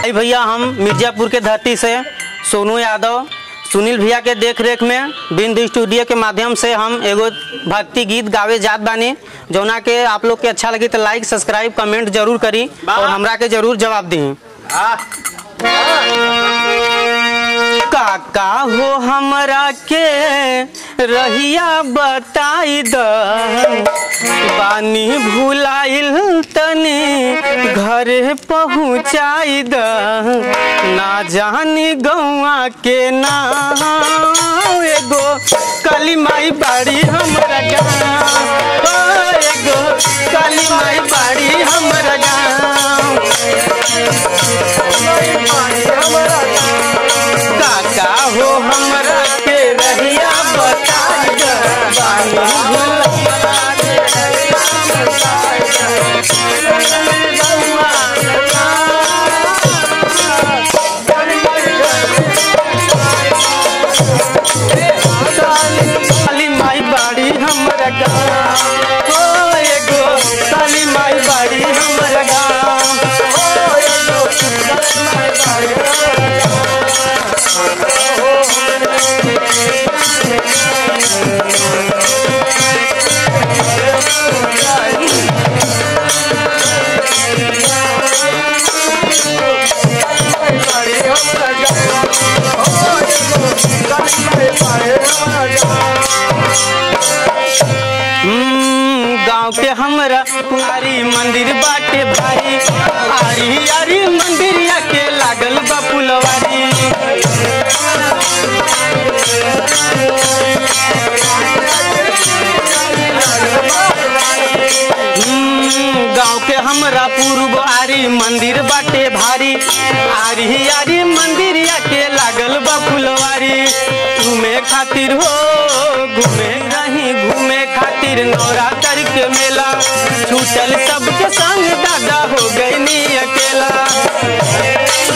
भाई भैया हम मिर्जापुर के धरती से सोनू यादव सुनील भैया के देख रेख में बिंद स्टूडियो के माध्यम से हम एगो भक्ति गीत गावे जात बानी जौना के आप लोग के अच्छा लगी तो लाइक सब्सक्राइब कमेंट जरूर करी और हमरा के जरूर जवाब दी काका हो हमरा के रहिया बताई द बानी भुलाइल तनी घरे पहुँचाई द ना जानी गौआ के नाम एगो काली माई बाड़ी हमरा गाँव ओ, एगो काली माई बाड़ी हमरा गाँव काका हो हमरा के रहिया बताई द बानी काली माई बाड़ी हमरा गाँव ओ एगो काली माई बाड़ी हमरा गाँव ओ एगो काली माई बाड़ी हमरा हम्म, गाँव के हमरा पुआरी मंदिर बाटे भाई आरी आरी मंदिरिया के लागल बा फुलवारी हम्म, गाँव के हमरा पूर्व आरी मंदिर बाटे भारी आरी आरी मंदिरिया के लागल बा फुलवारी घूमे खातिर हो घूमे रही घूमे खातिर नवरात्र के मेला छूटल सबके संग दादा हो गई अकेला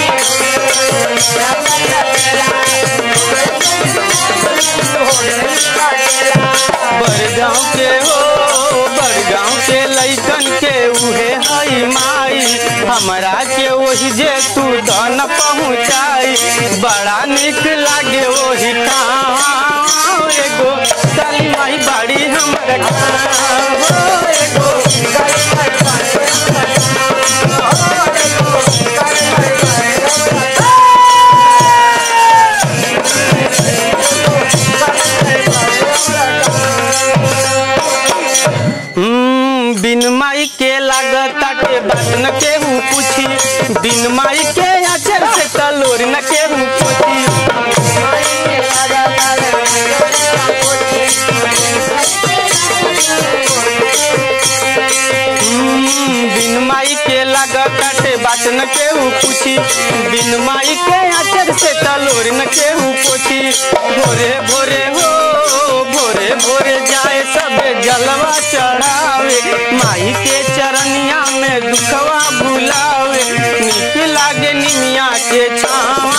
बड़गांव के हो बड़गांव के लइकन के उहे हई माई हमरा के वही जे तू धन पहुँचाई बड़ा निक लागे वही काम एगो काली माई बाड़ी हमरा गाँव हो एगो काली माई बाड़ी हमरा गाँव, हो एगो काली माई बाड़ी हमरा हम्म, बिन माई के लागत के बात न केहू पूछी बिन माई के अचर से तलोर न केहू पूछी हम्म, बिन माई के लागत के बात न केहू पूछी बिन माई के अचर से तलोर न केहू पूछी भोरे भोरे हो भोरे भोरे जाए सबे जलवा चढ़ावे माई के चरनिया में दुखवा भुलावे निक लागे निमिया के छाव